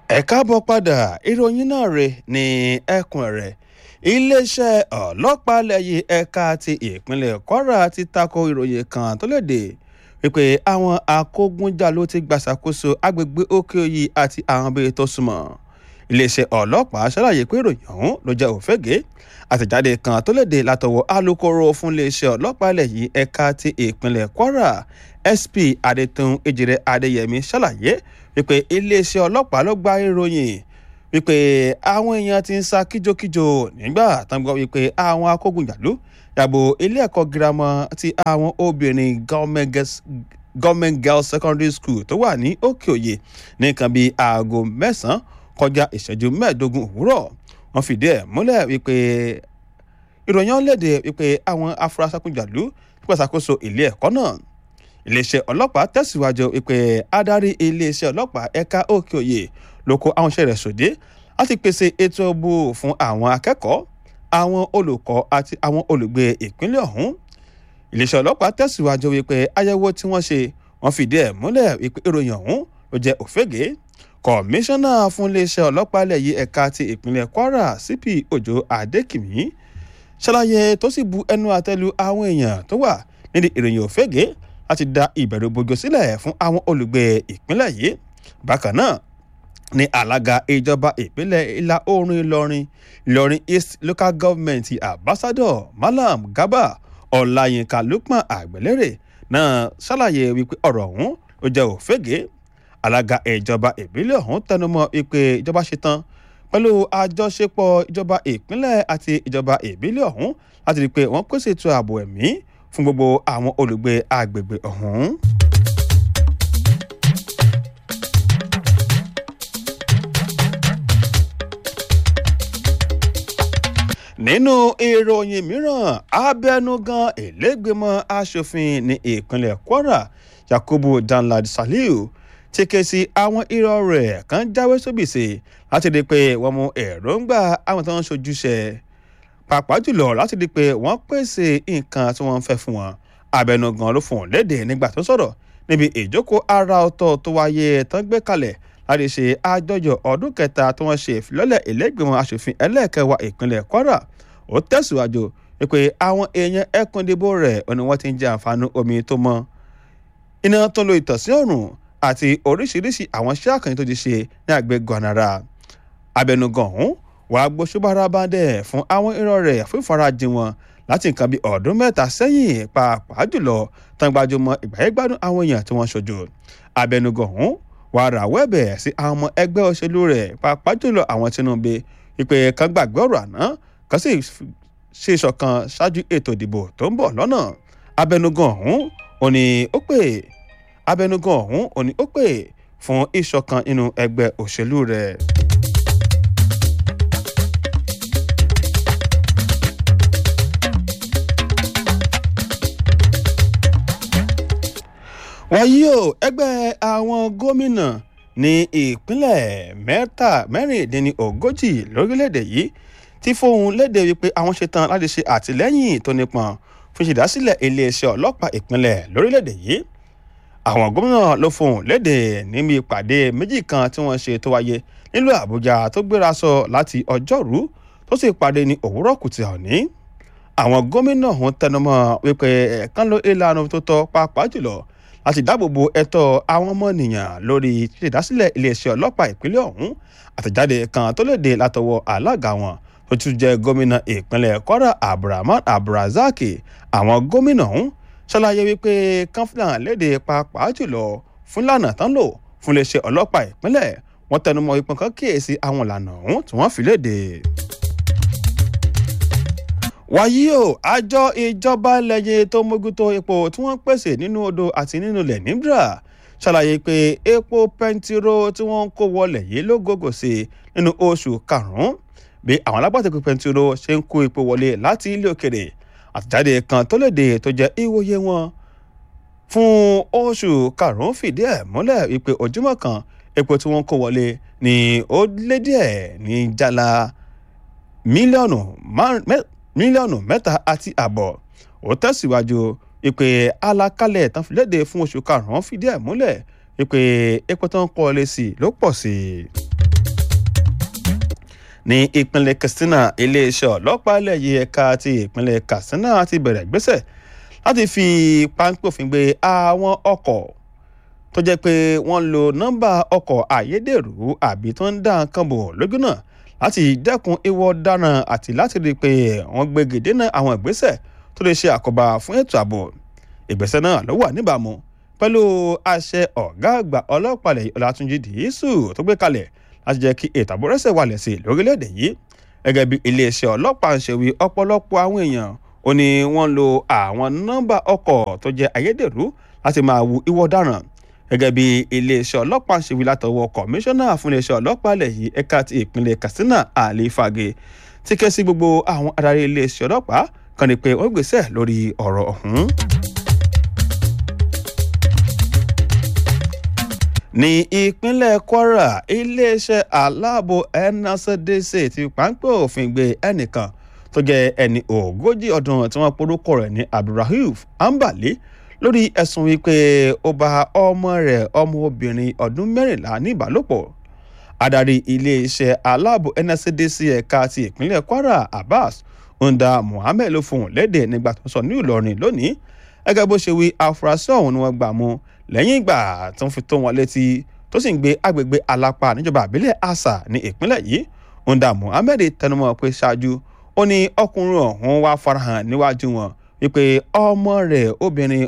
ẹ káàbọ̀ padà ìròyìn náà rè ní ẹkùn rẹ̀ iléeṣẹ́ ọlọ́pàá lẹ́yìn ẹ̀ka ti ìpínlẹ̀ kwara ti tako ìròyìn kan tó léde wípé àwọn akógunjà ló ti gbàṣàkóso agbègbè òkè-òyì àti àwọn bíi tó súnmọ́ iléeṣẹ́ ọlọ́pàá ṣàlàyé pé ìròyìn ọ̀hún ló jẹ́ òfégè àtẹ̀jáde kan tó léde látọwọ́ alūkkóró fún iléeṣẹ́ ọlọ́pàá lẹ́yìn ẹ̀ka ti ìpínlẹ̀ kwara sp adétún ejire adéyẹmí ṣàlàyé wípé iléeṣẹ́ ọlọ́pàá ló gba ìròyìn wípé àwọn èèyàn ti ń sá kíjokíjo nígbà tán gbọ́ wípé àwọn akógunjàlú yàgò ilé ẹ̀kọ́ girama ti àwọn obìnrin government girls secondary school tó wà ní òkè òye ní nǹkan bíi aago mẹ́sàn-án kọjá ìṣẹ́jú mẹ́ẹ̀ẹ́dógún òwúrọ̀ wọ́n fìdí ẹ̀ múlẹ̀ wípé ìròyìn ọ̀lẹ́dẹ̀ wípé àwọn afurasí akógunjàlú pẹ̀sàkóso ilé ẹ̀kọ́ náà iléeṣẹ́ ọlọ́pàá tẹ̀síwájú wípé adarí iléeṣẹ́ ọlọ́pàá ẹ̀ka òkè òye ló kó àwọn iṣẹ́ rẹ̀ sòdé láti pèsè ètò òbò fún àwọn akẹ́kọ̀ọ́ àwọn olùkọ́ àti àwọn olùgbé ìpínlẹ̀ ọ̀hún iléeṣẹ́ ọlọ́pàá tẹ̀síwájú wípé àyẹ̀wò tí wọ́n ṣe wọ́n fìdí ẹ̀ múlẹ̀ wípé ìròyìn ọ̀hún ló jẹ́ òfégè kọmíṣánná fún iléeṣẹ́ ọlọ́pàá ilẹ̀ yìí ẹ̀ka ti ìpínlẹ̀ kwara cp òjò adékìmí ṣàlàyé tó sì bu ẹnu àtẹ́lu àwọn èèyàn tó wà nídìí ìròyìn òfégè láti da ìbẹ̀rù bojo sílẹ̀ fún àwọn olùgbé ìpínlẹ̀ yìí bákan náà ní alága ìjọba ìpínlẹ̀ ìlà oòrùn ìlọrin ìlọrin east local government ambassador malam garba ọláyínká lukman àgbẹ̀lérè náà ṣàlàyé wípé ọ̀rọ̀ ọ̀hún ló jẹ́ òfégè alága ìjọba ìbílẹ̀ ọ̀hún tẹnumọ́ wípé ìjọba ṣetán pẹ̀lú àjọṣepọ̀ ìjọba ìpínlẹ̀ àti ìjọba ìbílẹ̀ ọ̀hún láti rí i pé wọ́n pèsè ètò ààbò ẹ̀mí fún gbogbo àwọn olùgbé agbègbè ọ̀hún. nínú ìròyìn mìíràn abẹnugan ìlẹ́gbẹ̀mọ asòfin ní ìpínlẹ̀ kwara yakubu danlad saliu ti ké sí àwọn irọ́ rẹ̀ kan jáwé sóbìsì láti rí i pé wọ́n mú èròǹgbà àwọn tó ń ṣojúṣe pàápàá jùlọ láti rí i pé wọ́n pèsè nǹkan tí wọ́n ń fẹ́ fún wọn abẹnugan ló fún un léde nígbà tó sọ̀rọ̀ níbi ìjókòó ara ọ̀tọ̀ tó wáyé tán gbé kalẹ̀ láti ṣe àjọyọ̀ ọdún kẹta tí wọ́n ṣe ìfilọ́lẹ̀ ìlẹ́gbẹ̀mọ asòfin ẹlẹ́ẹ̀kẹwàá ìpínlẹ̀ kwara ó tẹ̀síwájú pé àwọn èèyàn ẹkùn ìdìbò rẹ̀ ò ní wọ́n ti ń jẹ àǹfààní omi tó mọ́ iná tó ń lo ìtànsí ọ̀run àti oríṣiríṣi àwọn iṣẹ́ àkànní tó ti ṣe ní àgbẹ̀ gọ̀nàrà abẹnugan ọ̀hún wàá gbóṣùbára bá dẹ̀ fún àwọn irọ́ rẹ̀ fún ìfarajìn wọn láti nǹkan bíi ọdún mẹ́ta sẹ́yìn pàápàá jùlọ tán gbajúmọ̀ ìgbàyẹ̀gbádùn àwọn èèyàn tí wọ́n ṣojú abẹnugan ọ̀hún wàá rawọ́ ẹ̀bẹ̀ sí àwọn ọmọ ẹgbẹ́ òṣèlú rẹ̀ pàápàá jùlọ àwọn tinubu ìpè kan gbàgbé ọ̀rọ̀ àná kan sì ṣe ìṣọ̀kan ṣáájú ètò ìdìbò tó ń bọ̀ lọ́nà abẹnugan ọ̀hún ò ní ó pè abẹnugan ọ̀hún ò ní ó pè fún ìṣọ̀kan nínú ẹgbẹ́ òṣèlú rẹ̀. wàyí o ẹgbẹ́ àwọn gómìnà ní ìpínlẹ̀ mẹ́ta mẹ́rìndínlógójì lórílẹ̀‐èdè yìí ti fóun léde wípé àwọn ṣetán láti ṣe àtìlẹ́yìn tó nípọn fún ìṣèdásílẹ̀ iléeṣẹ́ ọlọ́pàá ìpínlẹ̀ lórílẹ̀‐èdè yìí àwọn gómìnà ló fóun léde níbi ìpàdé méjì kan tí wọ́n ṣe tó wáyé nílùú àbújá tó gbéra sọ láti ọjọ́rú tó sì pàdé ní òwúrọ̀ kùtì òní àwọn gómìnà ọ̀hún tẹnumọ́ wípé ẹ̀ẹ̀kan ló ìlànà tó tọ́ pàápàá jùlọ láti dáàbòbo ẹ̀tọ́ àwọn ọmọnìyàn lórí ìdásílẹ̀ iléeṣẹ́ ọlọ́pàá ìpínlẹ̀ ọ̀hún àtẹ̀jáde kan tó léde látọwọ́ alága wọn tó tún jẹ́ gómìnà ìpínlẹ̀ kwara abdulrahman abdulrazak àwọn gómìnà ọ̀hún ṣàlàyé wípé kánfìlàn léde pàápàá jùlọ fún lànà tán lò fún iléeṣẹ́ ọlọ́pàá ìpínlẹ̀ wọ́n tẹnumọ́ ipò kan kíyèsí àwọn ìlànà ọ̀hún tí wọ́n fi léde wàyí o àjọ ìjọba lẹ́yìn tó mójútó epo tí wọ́n pèsè nínú odò àti nínú ilẹ̀ níbra ṣàlàyé pé epo pẹntiró tí wọ́n ń kó wọlé yìí ló gògò sí nínú oṣù karùn-ún bí àwọn alágbàtà pẹntiró ṣe ń kó epo wọlé láti ilé òkèrè àtẹ̀jáde kan tó léde tó jẹ́ ìwòye wọn fún oṣù karùn-ún fìdí ẹ̀ múlẹ̀ wípé ojúmọ́ kan epo tí wọ́n kó wọlé ní ó lé díẹ̀ ní jálá mílíọ̀nù márùn-ún mílíọ̀nù mẹ́ta àti àbọ̀ ó tẹ̀síwájú ìpè alákálẹ̀ tán fi léde fún oṣù karùn-ún fìdí ẹ̀ múlẹ̀ ìpè epo tó ń kọ́ ọ lé sí ló pọ̀ sí i. ní ìpínlẹ̀ katsina iléeṣẹ́ ọlọ́pàá ilẹ̀ yìí ẹ̀ka ti ìpínlẹ̀ katsina ti bẹ̀rẹ̀ gbésẹ̀ láti fi páńpẹ́ òfin gbé àwọn ọkọ̀ tó jẹ́ pé wọ́n lo nọ́mbà ọkọ̀ ayédèrú àbí tó ń dá nǹkan bò lójú náà láti dẹ́kun ìwọ ọ̀daràn àti láti rí i pé wọ́n gbégi dènà àwọn ìgbésẹ̀ tó lè ṣe àkóbá fún ètò ààbò ìgbésẹ̀ náà ló wà níbàámu pẹ̀lú àṣẹ ọ̀gá àgbà ọlọ́pàá ilẹ̀ ọlátúnjì dìísù tó gbé kalẹ̀ láti jẹ́ kí ètò ààbò rẹ́sẹ̀ wálẹ̀ sí lórílẹ̀‐èdè yìí gẹ́gẹ́ bí iléeṣẹ́ ọlọ́pàá ń ṣe wí ọ̀pọ̀lọpọ̀ àwọn èèyàn ó ní wọ́n lo àwọn nọ́mbà ọkọ̀ tó jẹ́ ayédèrú láti máa wu ìwọ ọ̀daràn gẹ́gẹ́ bí iléeṣẹ́ ọlọ́pàá ń ṣe wí látọwọ́ kọmíṣánná fún iléeṣẹ́ ọlọ́pàá ilẹ̀ yìí ẹ̀ka ti ìpínlẹ̀ katsina ali fage ti ké sí gbogbo àwọn adarí iléeṣẹ́ ọlọ́pàá kan ní pé wọ́n gbèsè lórí ọ̀rọ̀ ọ̀hún. ní ìpínlẹ̀ kwara iléeṣẹ́ aláàbò nsdc ti páńpẹ́ òfin gbé ẹnìkan tó jẹ́ ẹni ogójì ọdún tí wọ́n porúkọ rẹ̀ ní abdulrahuf ambali lórí ẹ̀sùn wípé ó bá ọmọ rẹ̀ ọmọbìnrin ọdún mẹ́rìnlá ní ìbálòpọ̀ adarí iléeṣẹ́ aláàbò nscdc ẹ̀ka ti ìpínlẹ̀ kwara abbas onda muhammed ló fohùn lédè nígbà tó sọ ní ìlọrin lónìí gẹ́gẹ́ bó ṣe wí afurasí ọ̀hún ni wọ́n gbà mú lẹ́yìn ìgbà tó ń fi tó wọn létí tó sì ń gbé agbègbè alápá níjọba àbílẹ̀ asa ní ìpínlẹ̀ yìí onda muhammed tẹnumọ́ pé ṣáájú ó ní ọkùnrin ọ̀hún wá farahàn níwájú wọn wípé ọmọ rẹ̀ obìnrin